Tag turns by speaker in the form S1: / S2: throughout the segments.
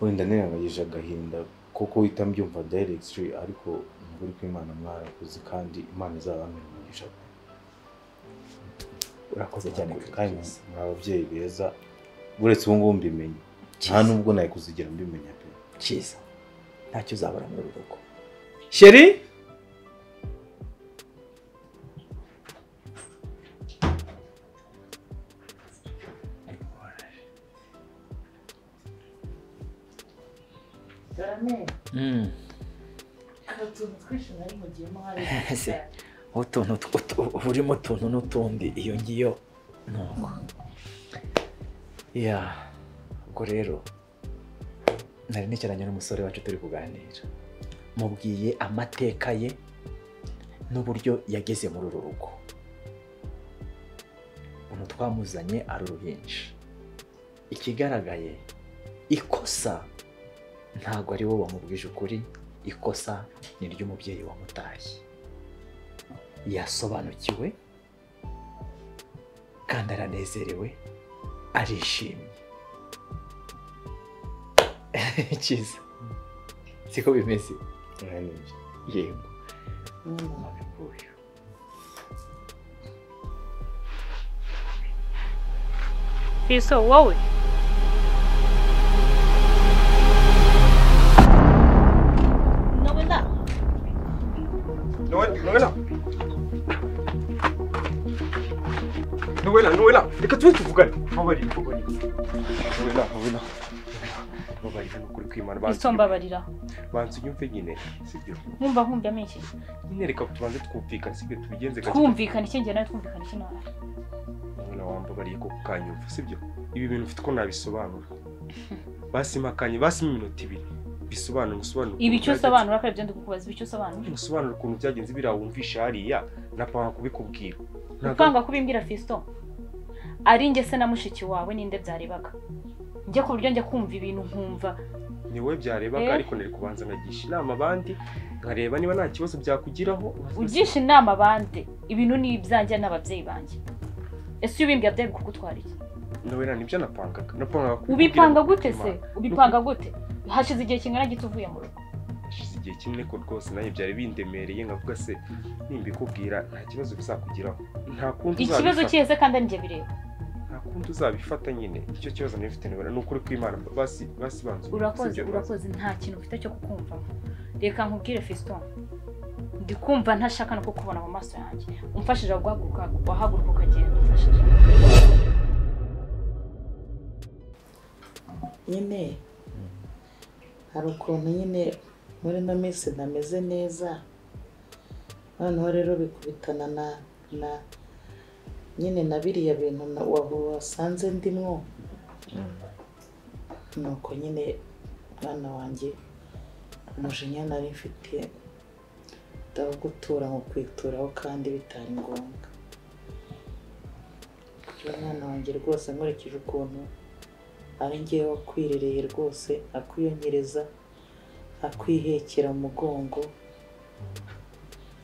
S1: wenda nirengagiza agahinda kuko uhita mbyumva dayiregitiri ariko mu kuri kw'Imana mwarakoze kandi Imana izabamira umugisha
S2: urakoze cyane
S1: kandi muri ababyeyi beza uretse ubu ngubu mbimenye nta nubwo nawe kuzigira mbimenya pe
S2: cyiza ntacyo uzabura muri uru rugo sheri Ese, utuntu burimo utuntu n'utundi iyo ngiyo nuko ya ubwo rero nari nicaranye n'umusore wacu turi kuganira mubwiye amateka ye n'uburyo yageze muri uru rugo umuntu twamuzanye ari uruhinja ikigaragaye ikosa ntabwo ari wowe wamubwije ukuri ikosa ni iry'umubyeyi wamutashye yasobanukiwe kandi aranezerewe arishimye cyiza siko bimeze
S1: Mwanejo.
S2: yego mabikuye
S3: Fiso wowe
S4: Noel, Noela. Noela, Noela, reka tube tuvugane. Babarira, babarira. Noela, Noela. Babarira ni ukuri kw'Imana.
S3: Fiso mbabarira
S4: Banza unyumve nyine, sibyo?
S3: nkumva nkumbya menshi
S4: Nyine reka tubanze twumvikane, sibyo tubigenze gake.
S3: twumvikana iki njye nawe twumvikana iki nawe
S4: Noela wambabariye ko ukanyumva, sibyo? Ibi bintu mfite uko nabisobanura. Basima kanye, basima iminota ibiri. Bisobanura, musobanura.
S3: ibi icyo usobanura ko aribyo ndikukubaza ibi icyo usobanura
S4: Musobanura ukuntu byagenze biriya wumvisha hariya, napanga kubikubwira. Ntabwo-
S3: upanga kubimbwira Fiso ari njye se na mushiki wawe ninde byarebaga njye ku buryo njya kumva ibintu nkumva
S4: ni wowe byarebaga
S3: Eh.
S4: ariko nari kubanza nagisha inama abandi nkareba niba nta kibazo byakugiraho
S3: ugisha inama abandi ibintu ni ibyanjye n'ababyeyi banjye ese iyo ubimbwiye ababyeyi kugutwara iki
S4: nawera nibyo napangaga napangaga kubibwira
S3: ubipanga gute se
S4: Imana.
S3: ubipanga gute hashize igihe kingana gito uvuye mu rugo
S4: hashize igihe kinini ko rwose nawe byari bindemereye nkavuga se nimbikubwira nta kibazo bizakugiraho nta kundi
S3: ikibazo
S4: uzabifata
S3: kiheze kandi ari njye bireba
S4: nta kundi uzabifata nyine icyo kibazo nawe ufite nawera ni ukuri kw'Imana basi basi banza
S3: urakoze
S4: sibyo, banza.
S3: urakoze nta kintu ufite cyo kukumvamo reka nkubwire fiston ndi kumva ntashaka no kukubona mu maso yanjye umfashije guhaguruka wahaguruka ukagenda umfashije
S5: nyine hari ukuntu nyine muri ino minsi ntameze neza noneho rero bikubitana na na nyine na biriya bintu na- wa- wasanze ndimwo nuko nyine mwana wanjye umujinya nari mfite ndawugutura mu kwituraho kandi bitari ngombwa uyu mwana wanjye rwose nkurikije ukuntu ari ngewe wakwirereye rwose akwiyongereza akwihekera mu mugongo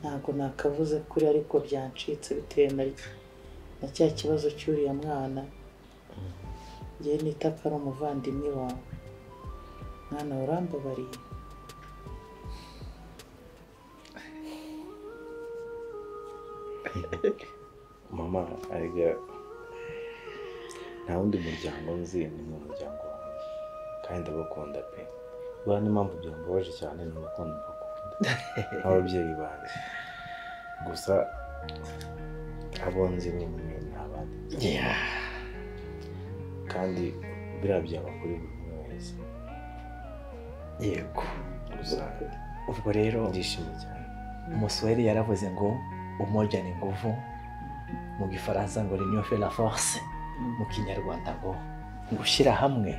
S5: ntabwo nakavuze kuri ariko byancitse bitewe na, na cya kibazo cy'uriya mwana njye nita ko ari umuvandimwe wawe mwana urambabariye
S1: mama erega nta wundi muryango nzi ni umuryango wanjye kandi ndabakunda pe rwanda impamvu byambabaje cyane ni urukundo mbakunda nk'ababyeyi banjye gusa abo nzi ni mwe ni abandi kandi biriya byaba kuri buri umwe wese
S2: yego
S1: gusa
S2: ubwo rero
S1: ndishimye cyane
S2: umuswahili yaravuze ngo umoja ni nguvu mu gifaransa ngo l'union fait la force mu kinyarwanda ngo gushyira hamwe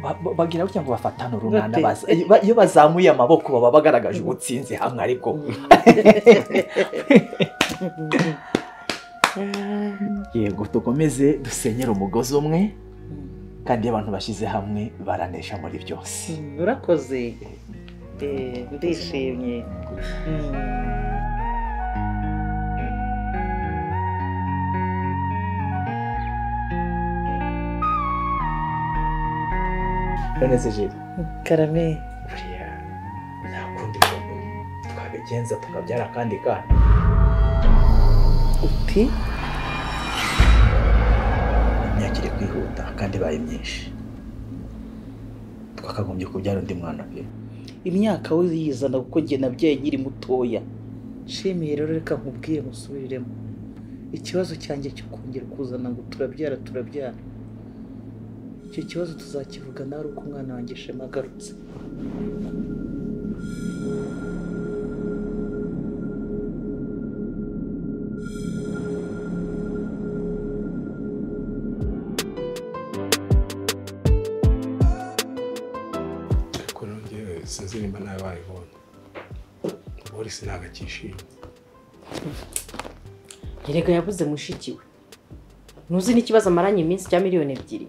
S2: Ba- ba- bagira gutya ngo bafatane urunana
S5: Bate.
S2: baza- iyo ba- iyo bazamuye amaboko baba bagaragaje ubutsinzi hamwe ariko yego dukomeze dusenyere umugozi umwe kandi iyo abantu bashyize hamwe baranesha muri byose
S5: urakoze Eh, ndishimye Mm.
S2: none se jeri
S5: karame
S2: buriya nta kundi kuntu twabigenza tukabyara akandi kana
S5: uti
S2: imyaka iri kwihuta kandi ibaye myinshi twakagombye kubyara undi mwana pe
S5: imyaka wiyizana kuko njye nabyaye nkiri mutoya nshimiye rero reka nkubwire musubiriremo ikibazo cyanjye cyo kongera kuzana ngo turabyara turabyara icyo kibazo tuzakivuga nawe ari uko umwana wanjye shema agarutse
S6: ariko rero njyewe sinzi nimba nawe wayibonye boris ntabwo akishimye
S7: Erega yabuze mushiki we ntuzi n'ikibazo amaranye iminsi cya miliyoni ebyiri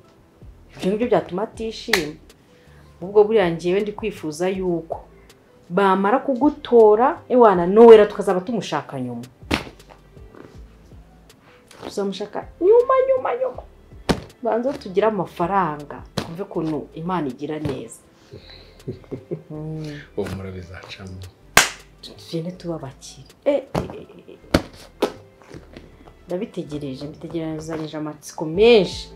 S7: ibyo ngibyo byatuma atishima ubwo buriya ngewe ndi kwifuza yuko bamara kugutora ewana nowera tukazaba tumushaka nyuma tuzamushaka nyuma nyuma nyuma banza tugire amafaranga twumve ukuntu imana igira neza
S6: uwo mura bizacamo
S7: tugende tuba abakire Eh, eh, eh, eh. ndabitegereje mbitegerezanyije amatsiko menshi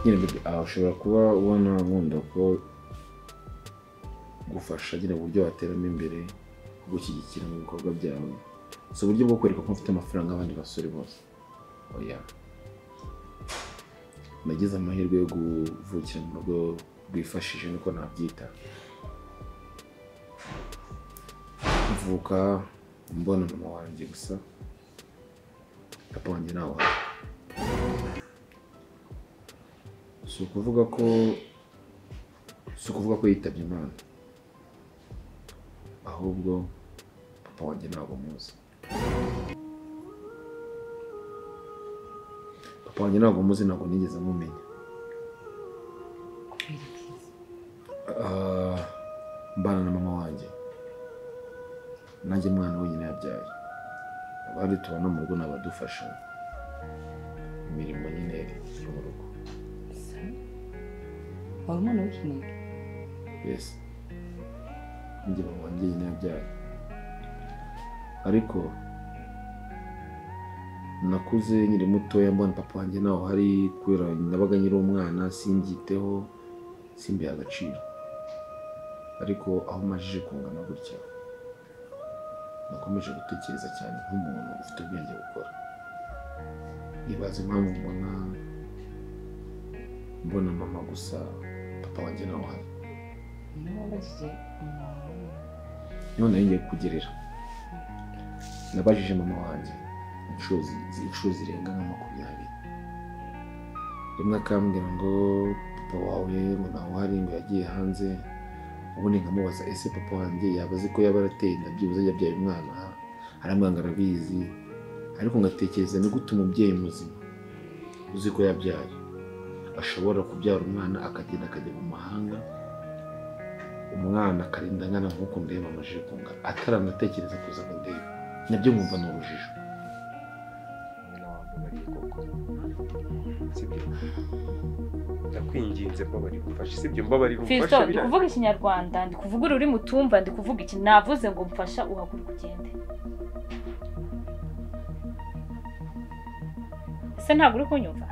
S1: nyine baby, ah, ushobora kuba ubona nkunda ko gufasha nyine uburyo wateramo imbere kugushyigikira mu bikorwa byawe si uburyo bwo kwereka ko mfite amafaranga abandi basore bose oya nagize amahirwe yo kuvukira mu rugo rwifashije niko nabyita mvuka mbona mama wanjye gusa papa wanjye ntawe uhari si ukuvuga ko si ukuvuga ko yitabye imana ahubwo papa wanjye ntabwo muzi papa wanjye ntabwo muzi ntabwo nigeze mumenya Ah, mbana na mama wanjye nanjye mwana wenyine yabyaye abandi tubana mu rugo ni abadufasha imirimo nyine yo mu rugo
S8: wawe umwana w'ikinege
S1: yes njye mama wanjye nyine yabyaye ariko nakuze nkiri mutoya mbona papa wanjye nawe hari kubera nabaga nkiri umwana simbyiteho simbihe agaciro ariko aho majije kungana gutya nakomeje gutekereza cyane nk'umuntu ufite ubwenge bukora nibaza impamvu mbona mbona mama gusa papa wanjye nawe hari
S8: niba wabajije umuntu
S1: niho nayo ngiye kugerera nabajije mama wanjye inshuro zi- zi- inshuro zirenga nka makumyabiri rimwe akambwira ngo papa wawe ngo ntawe uhari ngo yagiye hanze ubundi nkamubaza ese papa wanjye yaba azi ko yaba arateye inda byibuze yabyaye umwana aramwanga arabizi ariko ngatekereza ni gute umubyeyi muzima uzi ko yabyaye ashobora kubyara umwana akagenda akajya mu mahanga umwana akarinda angana nk'uko ndeba amajije kungana ataranatekereza kuza ngo ndebe nabyo nkumva ni urujijo
S4: Mwana wanjye bariye koko sibyo ndakwinginze mbabari gufasha sibyo mbabari
S3: Fiston,
S4: gufasha
S3: ndi
S4: biriya
S3: kuvuga ikinyarwanda ndi kuvuga ururimi utumva ndi kuvuga iki navuze ngo mfasha uhaguruka ugende ese ntabwo uri kunyumva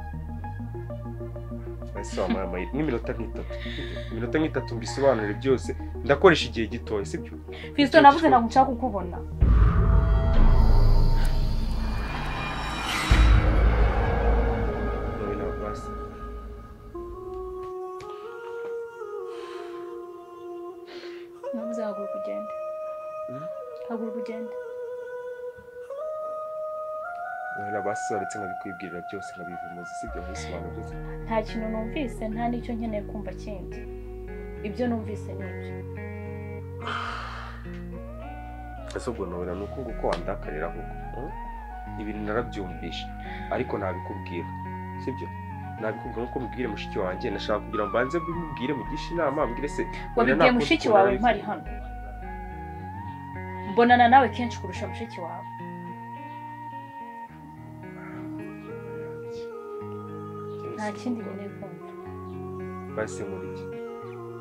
S4: Ese wampaye amahirwe n'iminota nk'itatu sibyo? iminota nk'itatu mbisobanurire byose ndakoresha igihe gitoya sibyo
S3: Fiston,
S4: Icyo
S3: navuze
S4: gihe-
S3: ntabwo nshaka kukubona
S4: Wowe nawe basi
S3: navuze haguruka ugende
S4: Hmm?
S3: haguruka ugende
S4: wowe basobanutse nkabikwibwirira byose nkabivumoza sibyo nkisobanura byose
S3: nta kintu numvise nta n'icyo nkeneye kumva kindi ibyo numvise ni ibyo
S4: ese ubwo nobera ni uko nguko wandakarira ahubwo hmm? ibintu narabyumvishe ariko nabikubwira sibyo nabikubwira nk'uko mubwire mushiki wanjye nashaka kugira ngo mbanze mbimubwire mugishe inama mbwire se
S3: wabibwiye mushiki wawe mpari hano mbonana nawe kenshi kurusha mushiki wawe nta kindi nkeneye kumva
S4: basi muri iki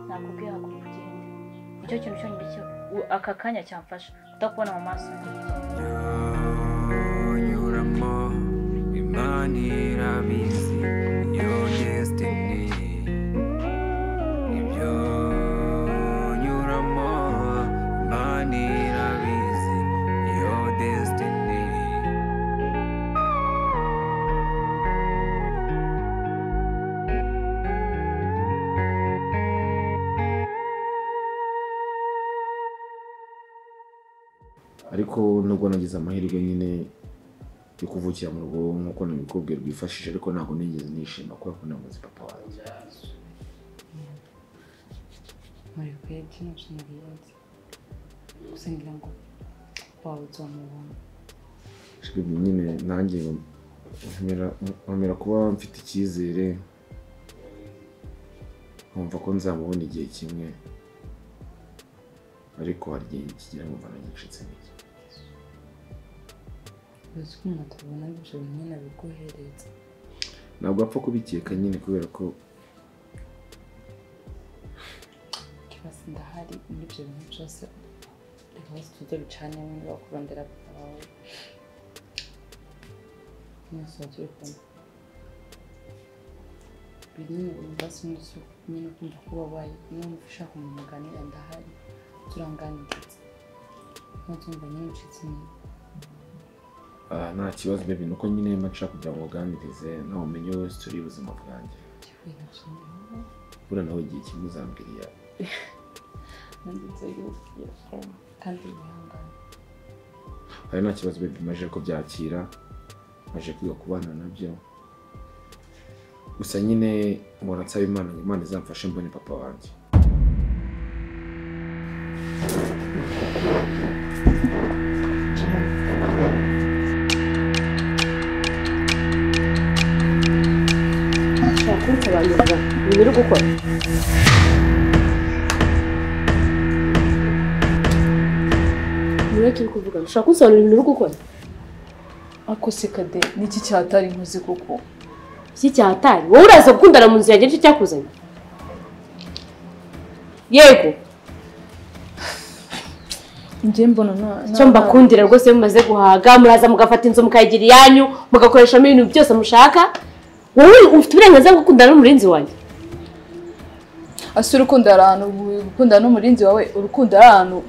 S3: nakubwiye haguruka ugende nicyo kintu cyonyine cyo u- aka kanya cyamfasha kutakubona mu maso yanjye
S9: unyuramo imana irabizi yo destiny ibyo nyuramo imana irabizi yo destiny
S1: ariko nubwo nagize amahirwe nyine yo kuvukira mu rugo nk'uko nabikubwiye rwifashije ariko ntabwo nigeze nishima kubera ko nabuze papa wanjye
S8: muri rwe kino kintu gihenze gusa ngira ngo wawe uzamubona
S1: Shibwe nyine nanjye nkomera- nkomera kuba mfite icyizere nkumva ko nzamubona igihe kimwe ariko hari igihe kigera nkumva nagicitse intege
S8: uzi ukuntu atabona ibyo bimwe na biguhereza
S1: ntabwo apfa kubikeka nyine kubera ko
S8: kibasi ndahari muri ibyo bintu byose reka bose tujye bicanemo niba kurondera papa wawe mwese turi kumwe binini basi n'uzi nyine kumva ko ubabaye niba wumva ushaka umuntu muganira ndahari turanganiriza ntutumva nyine ucitse intege
S1: ah, nta kibazo bebe ni uko nyine nshaka kugira ngo uganirize nawe umenye wese turi ubuzima bwanjye
S8: Ikintu kinini
S1: buriya nawe igihe kimwe uzambwira
S8: nanditse yuko kandi wihangane
S1: hari nta kibazo bebe maze kubyakira maze kwiga kubana nabyo gusa nyine mpora nsaba imana ngo imana izamfashe mbone papa wanjye
S7: ushobora kubisobanurira ibintu uri gukora niwe turi kuvugana ushobora kubisobanurira ibintu uri gukora
S8: akose kade niki cyatari nkuzi kuko
S7: iki cyatari wowe uraza gukundana mu nzu yanjye nicyo cyakuzanye yego
S8: njye mbona nta-
S7: icyo mbakundira rwose mumaze guhaga muraza mugafata inzu mukayigira iyanyu mugakoreshamo ibintu byose mushaka wowe ufite uburenganzira bwo gukundana n'umurinzi wanjye
S8: ase urukundo hari ahantu gukundana n'umurinzi wawe urukundo ari ahantu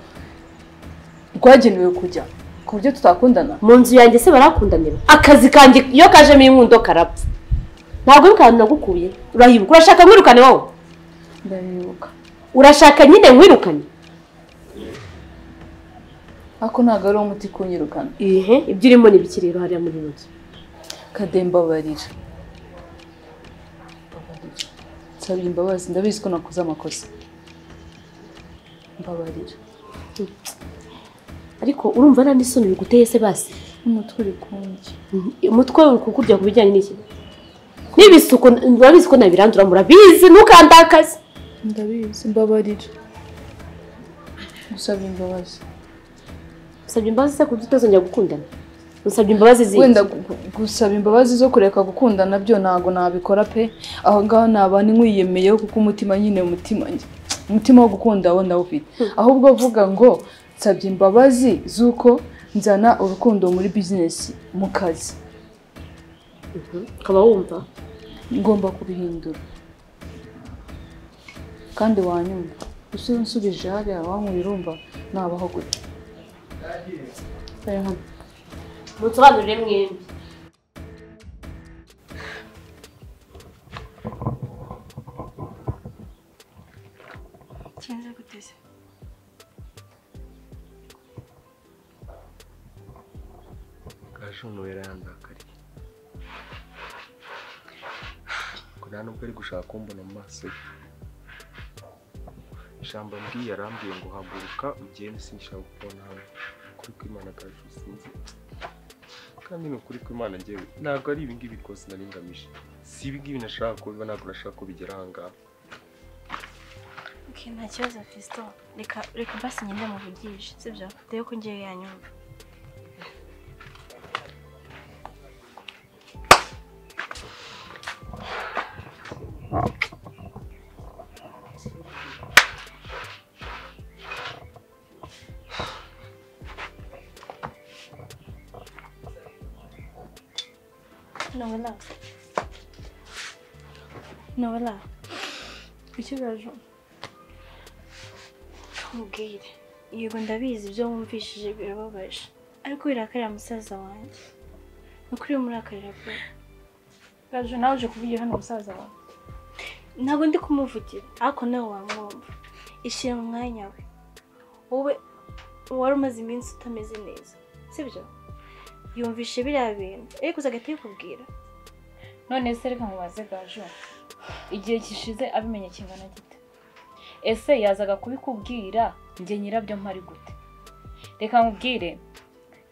S8: rwagenewe kujya ku buryo tutakundana
S7: mu nzu yanjye se barakundanira akazi kanjye iyo kajemo inkundo karapfa ntabwo ari ahantu nagukuye urahibuka urashaka mwirukane wowe
S8: ndabibuka
S7: urashaka nyine mwirukane
S8: ariko ntabwo ari umuti kunyirukana
S7: ihe ibyo urimo ni bike rero hariya muri iyi nzu
S8: kadembabarira nsabira imbabazi ndabizi ko nakoze amakosa mbabarira
S7: ariko urumva nta n'isoni biguteye se basi
S8: umutwe uri kundya
S7: umutwe uri kukurya ku bijyanye n'iki n'ibisuko urabizi ko nabirandura murabizi ntukandakaze
S8: ndabizi mbabarira gusaba imbabazi
S7: usabye imbabazi se kuburyo utazongera gukundana usabye imbabazi zindi
S8: wenda gu- gusaba imbabazi zo kureka gukundana byo ntabwo nabikora pe aho ngaho naba nkwiyemeyeho kuko umutima nyine umutima njye- umutima wo gukunda wo ndawufite ahubwo vuga ngo nsabye imbabazi z'uko nzana urukundo muri bizinesi mu kazi
S7: Mhm. ukaba wumva
S8: ngomba kubihindura kandi wanyumva ese unsubije hariya wankuye urumva nabaho gute Reba hano.
S7: musobanurire mwembi
S10: Kigenze gute se
S4: kaje umuntu wera yandakariye ngo nta nubwo ari gushaka kumbona mu maso ye ijambo mbwiye arambwiye ngo haguruka ugende sinshaka kubona hano ukuri kw'imana kaje usinzi kandi ni ukuri kw'imana ngewe ntabwo ari ibingibi rwose nari ngamije si ibingibi nashaka kubiba ntabwo nashaka kubigera ahangaha
S10: okay, nta kibazo Fiston reka reka basi ngende muvugishe sibyo dore ko ngiye yanyumva nowela nowela ikibazo nkubwire yego ndabizi ibyo wumvishije birababaje ariko birakarira musaza wanjye ni ukuri murakarira pe
S3: Gajo nawe uje kuvugira hano musaza wawe
S10: ntabwo ndi kumuvugira ariko nawe wamwumva ishyira mu mwanya we wowe wari umaze iminsi utameze neza sibyo yumvishe biriya bintu ariko uza agahita abikubwira
S3: none se reka nkubaze gajo igihe gishize abimenye kingana gite ese yazaga kubikubwira njye nyirabyo mpari gute reka nkubwire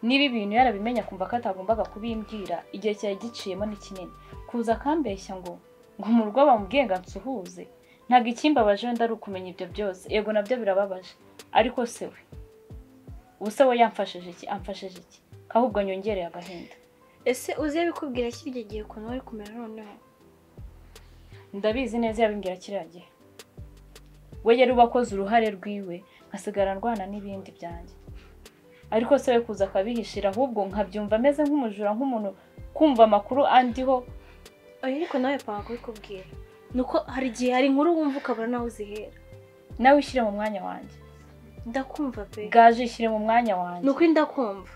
S3: niba ibintu yarabimenya akumva ko atagombaga kubimbwira igihe cyari giciyemo ni kinini kuza akambeshya ngo ngo mu rugo bamubwiye ngo ansuhuze ntabwo ikimbabaje wenda ari ukumenya ibyo byose yego nabyo birababaje ariko se we ubu se we yamfashije iki amfashije iki ahubwo nyongereye agahinda
S10: ese uzi abikubwira kirya gihe ukuntu wari kumera noneho
S3: ndabizi neza yabimbwira kiriya gihe we yari uba akoze uruhare rwiwe nkasigara ndwana n'ibindi byanjye ariko se we kuza akabihishira ahubwo nkabyumva ameze nk'umujura nk'umuntu kumva amakuru andiho
S10: oya ariko nawe panga kubikubwira ni uko hari igihe hari inkuru wumva ukabura nawe uzihera
S3: nawe ushyire mu mwanya wanjye
S10: ndakumva pe
S3: gaje ishyire mu mwanya wanjye
S10: ni ukuri ndakumva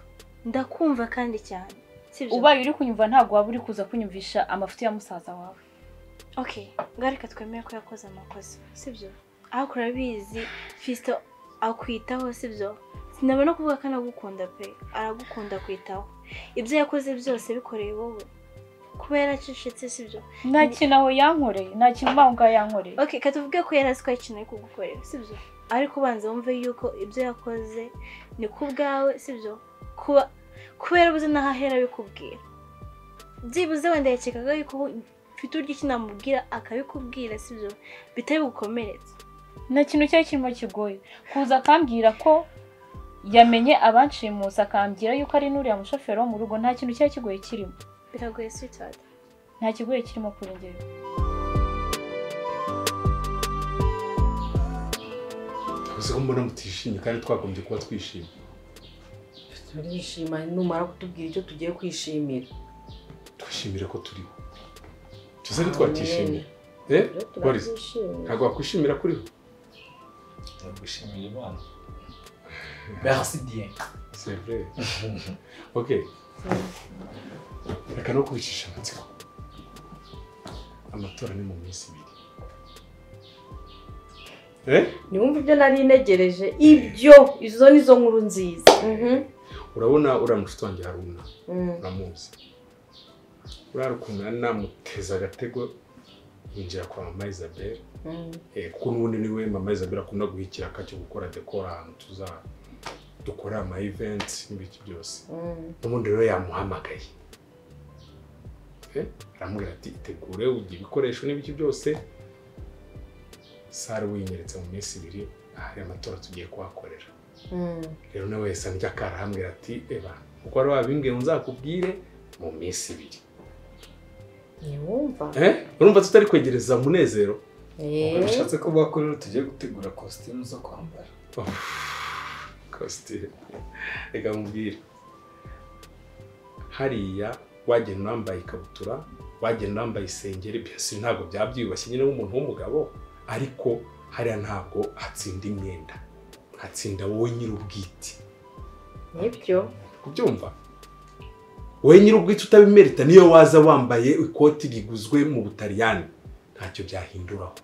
S10: ndakumva kandi cyane sibyo
S3: ubaye uri kunyumva ntabwo waba uri kuza kunyumvisha amafuti ya musaza wawe
S10: okay ngareka twemere ko yakoze amakosa sibyo ariko urabizi fisito akwitaho sibyo sinabona kuvuga ko anagukunda pe aragukunda kwitaho ibyo yakoze byose bikoreye wowe kuba yaracecetse sibyo
S3: nta kintu aho yankoreye nta kintu mbaho ngaho yankoreye
S10: okay ka tuvuge ko yari azi ko hari ikintu ari kugukorera sibyo ariko ubanza wumve yuko ibyo yakoze ni ku bwawe sibyo kuba kuba yarabuze n'aho ahera bikubwira byibuze wenda yakekaga yuko ufite uburyo iki namubwira akabikubwira sibyo bitari bugukomeretse
S3: nta kintu cyari kirimo kigoye kuza akambwira ko yamenye abanshimusi akambwira yuko ari n'uriya mushoferi wo mu rugo nta kintu cyari kigoye kirimo
S10: biragoye sweetheart
S3: nta kigoye kirimo kuri njyewe
S6: uzi ko mbona mutishimye kandi twagombye kuba twishimye
S7: turishima numara kutubwira icyo tugiye kwishimira
S6: twishimire ko turiho tuzi ko twakishimye eh boris ntabwo wakwishimira kuriho
S2: ndagushimira imana merci bien
S6: c'est vrai ok reka no kwicisha amatsiko amatora ni mu minsi ibiri eh
S7: niwumva ibyo nari ntegereje ibyo izo ni zo nkuru nziza Mhm.
S6: urabona uriya mushuti wanjye haruna uramuzi uriya ukuntu nari namuteze agatego yinjira kwa mama isabelle Eh, kuko n'ubundi niwe mama isabelle akunda guha ikiraka cyo gukora dekora ahantu tuza dukora ama events n'ibiki byose ubundi rero yamuhamagaye Eh, aramubwira ati itegure ugira ibikoresho n'ibiki byose sare winyeretse mu minsi ibiri hari amatora tugiye kuhakorera rero nawe yahise andya karahambwira ati eba uko wari wabimbwiye ngo nzakubwire mu minsi ibiri
S7: niwumva
S6: Eh, urumva tutari kwegereza munezero
S7: Eh.
S11: bishatse ko bakora rero tugiye gutegura kositimu zo kwambara
S6: kositimu reka nkubwire hariya wagenda wambaye ikabutura wagenda wambaye isengeri byose ntabwo byabyiyubashye nyine nk'umuntu w'umugabo ariko hariya ntabwo hatsinda imyenda hatsinda wowe nyir'ubwite
S7: nibyo
S6: kubyumva wowe nyir'ubwite utabimerita niyo waza wambaye ikoti riguzwe mu butaliyani ntacyo byahinduraho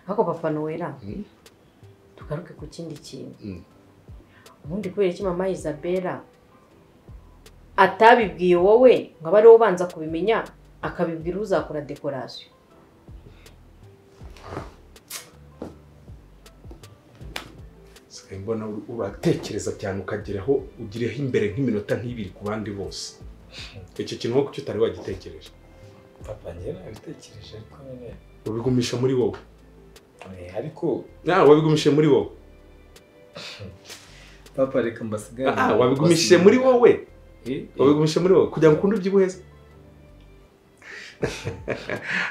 S7: ariko papa nowera tugaruke ku kindi kintu
S6: Mm.
S7: ubundi kubera iki mama isabella atabibwiye wowe ngo abe ariwe ubanza kubimenya akabibwira uzakora dekorasiyo
S6: sigaye mbona ur- uratekereza cyane ukageraho ugireho imbere nk'iminota nk'ibiri ku bandi bose icyo kintu wowe kuki utari wagitekereje
S11: papa njyewe nabitekereje ariko nyine
S6: ubigumisha muri wowe
S11: eh, ariko
S6: Ah, wabigumishije muri wowe
S11: papa reka mbasigare
S6: Ah, ah, wabigumishije muri wowe wabigumishije muri wowe kugira ngo ukunde ubyibuheze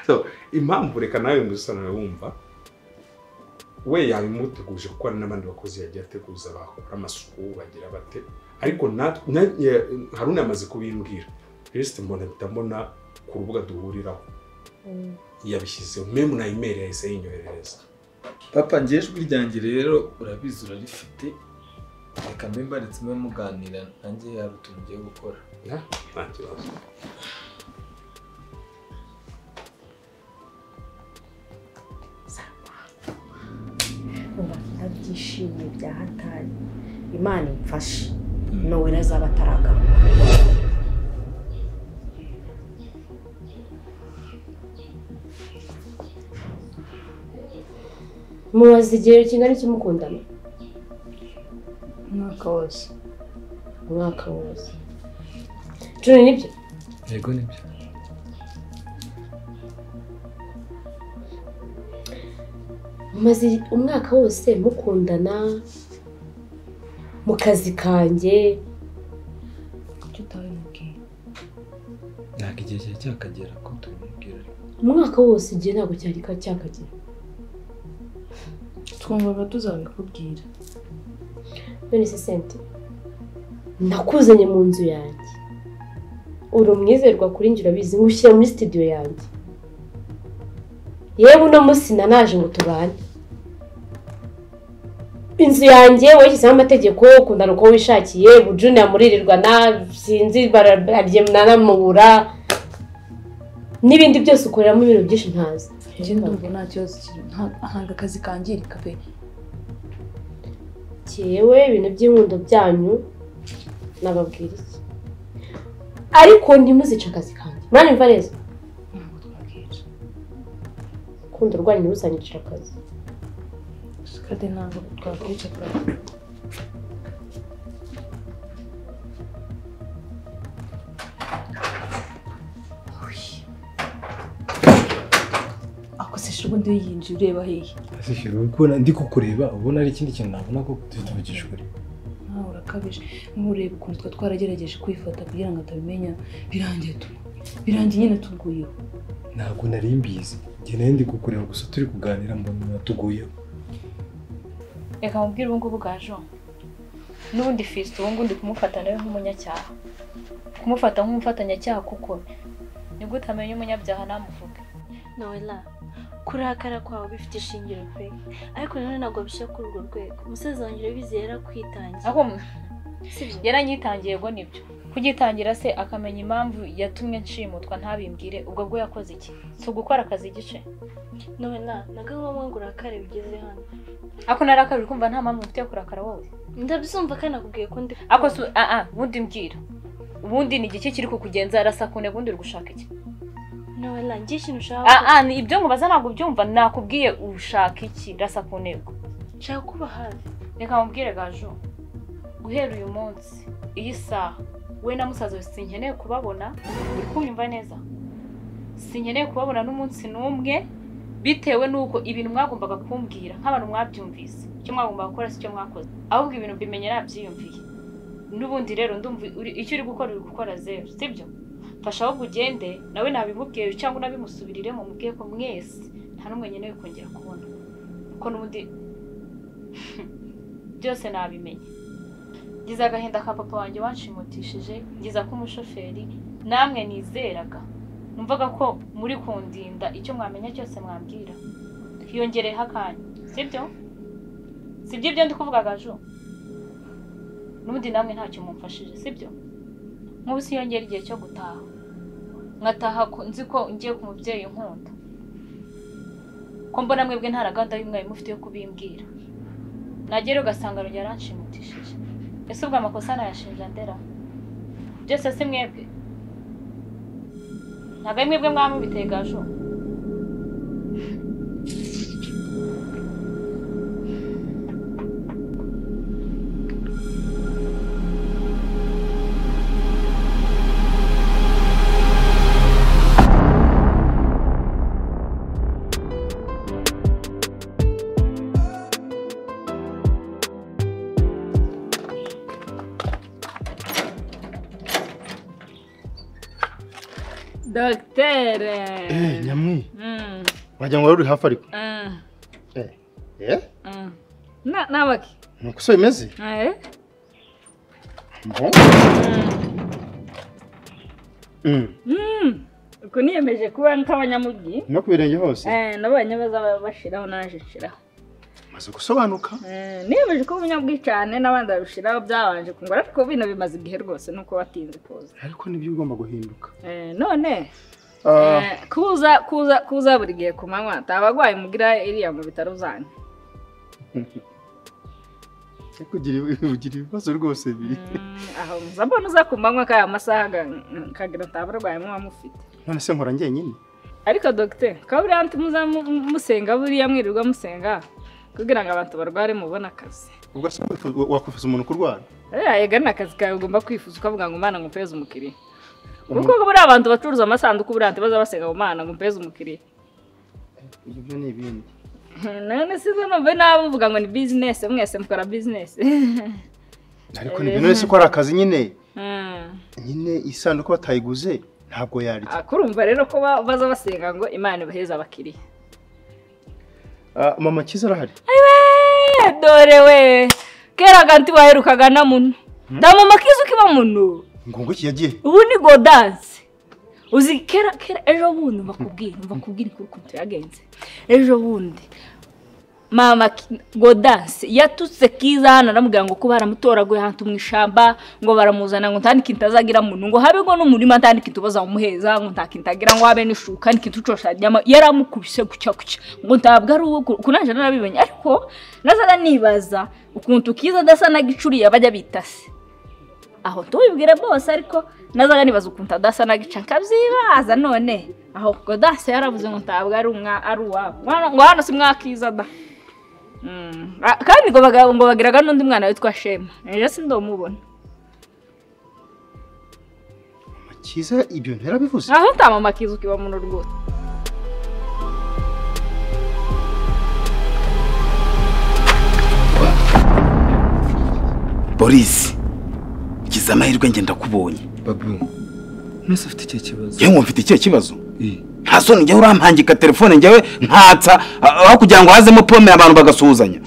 S6: so impamvu reka nawe mbusanawe wumva we yabimuteguje kuko hari n'abandi bakozi yagiye ateguza bakora amasuku bagira bate ariko natwe na- ya- haruna yamaze kubimbwira lisite mbona mpita mbona ku rubuga duhuriraho yabishyizeho memu na imeri yahise yinyoherereza
S11: papa ngewe ijwi ryanjye rero urabizi urarifite reka mbe mbaretse mube muganira nanjye hari utuntu ugiye gukora
S6: nta kibazo
S7: rubanda byishimye bya hatari imana imfashe nowela azaba ataragaruka mubaze igihe kingana iki mukundana
S8: umwaka wose
S7: umwaka wose cumi nibyo
S11: yego nibyo
S7: mumaze umwaka wose mukundana mu kazi kanjye
S8: kuki utabimubwiye
S11: ntabwo igihe cyari cyakagera ko tubimubwira
S7: umwaka wose igihe ntabwo cyari ka- cyakagera
S8: twumvaga tuzabikubwira
S7: none se sente nakuzanye mu nzu yanjye uri umwizerwa kuri njye urabizi ngushyira muri sitidiyo yanjye yewe uno munsi nanaje ngo tubane inzu yanjye washyizeho amategeko ukundana uko wishakiye bujuni amuririrwana sinzi bararye mwanamubura n'ibindi byose ukoreramo ibintu byinshi ntazi
S8: njye ndumva nta kibazo kiri nta- ntabwo akazi kangirika pe
S7: yewe ibintu by'inkundo byanyu nababwira iki ariko ntimuzice akazi kanjye mwanyumva neza urukundo rwanyu ntiruzanyicira akazi
S8: kandi ntabwo twakwica ako se shubu ndi yinjiye ureba hehe
S12: kubona ndi kukureba ubona ari ikindi kintu nabona ko dufite ubugishuri
S8: nawe urakabije nkureba ukuntu twa twaragerageje kwifata kugira ngo atabimenya birangiye tu- birangiye nyine tuguyeho
S12: ntabwo nari mbizi njye nayo ndi kukureba gusa turi kuganira mbona natuguyeho
S3: reka mubwire ubu ngubu bwa Jean n'ubundi fisite ubu ngubu ndi kumufata nawe nk'umunyacyaha kumufata nk'umufatanyacyaha kuko nibwo utamenya umunyabyaha ntamuvuge
S10: nowela kurakara kwawe bifite ishingiro pe ariko nanone ntabwo bishyira kuri urwo rwego umusaza wanjye urabizi yarakwitangiye
S3: ahubwo yaranyitangiye ngo nibyo kugitangira se akamenya impamvu yatumye nshimutwa ntabimbwire ubwo bwo yakoze iki si ugukora akazi igice
S10: nowela nabwo ngombwa ngo urakare bigeze hano
S3: ako narakabiri kumva nta mpamvu mfite yo kurakara wowe
S10: ndabyumva kandi nakubwiye ko ndi
S3: ako si aa ubundi mbwira ubundi ni igiki kiri kukugenza arasa kune ubundi uri gushaka iki
S10: nowela njye ikintu ushaka
S3: aa ni ibyo nkubaza ntabwo ubyumva nakubwiye ushaka iki rasa ku ntego
S10: nshaka kuba hafi
S3: reka mubwire gajo guhera uyu munsi iyi saha we na musaza we sinkeneye kubabona uri kunyumva neza sinkeneye kubabona n'umunsi n'umwe bitewe n'uko ibintu mwagombaga kumbwira nk'abantu mwabyumvise icyo mwagombaga gukora si cyo mwakoze ahubwo ibintu mbimenye nabyiyumviye n'ubundi rero ndumva uri- icyo uri gukora uri gukora zeru sibyo fasha ahubwo ugende nawe nabimubwiye cyangwa unabimusubirire mu mubwiye ko mwese nta n'umwe nkeneye kongera kubona kuko n'ubundi byose nabimenye ngize agahinda ka papa wanjye wanshimutishije ngiza ko umushoferi namwe nizeraga numvaga ko muri kundinda icyo mwamenya cyose mwambwira hiyongereho akanya sibyo sibyo ibyo ndi kuvuga gajo n'ubundi namwe ntacyo mumfashije sibyo nk'ubu siyongera igihe cyo gutaha nkataha ku- nzi ko ngiye ku mubyeyi nkunda ko mbona mwebwe nta na gahunda y'umwe mufite yo kubimbwira nagera ugasanga rugero yaranshimutishije ese ubwo amakosa nayashinja ndera byose si mwebwe ntabwo ari mwebwe mwaba mubiteye gajo
S13: dogiteri
S14: Eh, nyamwi
S13: Mm,
S14: wagira ngo wari uri hafi ariko
S13: mm,
S14: eh
S13: mm. Na- nabaki
S14: nuko so bimeze
S13: Eh,
S14: mbo
S13: Mm. Uku niyemeje kuba nk'abanyamujyi
S14: no ku birenge hose
S13: Eh, nabonye baza bashiraho naje nshiraho
S14: maze gusobanuka
S13: Eh, niyemeje ko umunyabwi cyane n'abandi babishiraho byabanje kungora ariko bino bimaze igihe rwose nuko watinze kuza
S14: ariko nibyo ugomba guhinduka
S13: Eh, none
S14: Ah.
S13: eh, kuza kuza kuza buri gihe ku manywa tabagwaye mugira iriya mu bitaro zanyu
S14: ariko ugira ugira ibibazo rwose biri
S13: aho nza mbona uza ku manywa kaya amasaha aga- kagira ntabarwayi muba mufite
S14: none se nkora njyenyine
S13: ariko dogiteri kaba buriya muza mu- musenga buriya mwirirwa musenga kugira ngo abantu barware mubone akazi
S14: ubwo se wakwifu- wakwifuza umuntu kurwara
S13: Eh, ega ni akazi kawe ugomba kwifuza ukavuga ngo umwana ngo mpeze umukiriya kuko
S14: Umuntu-
S13: buriya abantu bacuruza amasanduku buriya ntibaza basenga ngo umwana ngo mpeze umukiriya
S14: ibyo byo ni ibindi
S13: none sizo numve nabi uvuga ngo ni bizinesi mwese mukora bizinesi
S14: ariko nibyo none se ko ari akazi nyine
S13: Mm.
S14: nyine isanduku batayiguze ntabwo yarya
S13: Ah, kurumva rero ko ba- baza basenga ngo imana ibaheze abakiriya
S14: Ah, mama kiza arahari
S13: Eh, dore we kera ganti waherukaga na muno ndamama kiza ukiba muno
S14: ngo ngo iki yagiye
S13: ubu ni godanse uzi kera kera ejo bundi mbakubwira mbakubwira kuri ukuntu yagenze ejo bundi mama Ki- godanse yatutse kiza hano aramubwira ngo ko baramutoraguye ahantu mu ishamba ngo baramuzana ngo nta n'ikintu azagira muno ngo habe ngo n'umurima nta n'ikintu bazamuheza ngo nta kintu agira ngo habe n'ishuka n'ikintu ucoshajyamo yaramukubise gutya gutya ngo ntabwo ari uwo kunaje narabimenye ariko nazaga nibaza ukuntu kiza adasa na gicuriye abajya bita se aho tubibwire bose ariko nazaga nibaza ukuntu adasa na gica nkabyibaza none aho godase yaravuze ngo ntabwo ari umwa ari uwabo Mwana- ngo hano si mwakiza da Mm, ah, kandi ngo baga- ngo bagiraga n'undi mwana witwa shema ejo si ndamubona
S14: kiza ibyo nterabivuze
S13: aho ntamamakiza ukiba mu rwose
S15: borisi gize amahirwe ngenda kubonye
S11: babu mwese ufite icyo kibazo
S15: yewe ngo mfite ikihe kibazo nta soni njyewe urampangika telefone njyewe ntatsa ah, aho kugira ngo hazemo pome abantu bagasuhuzanya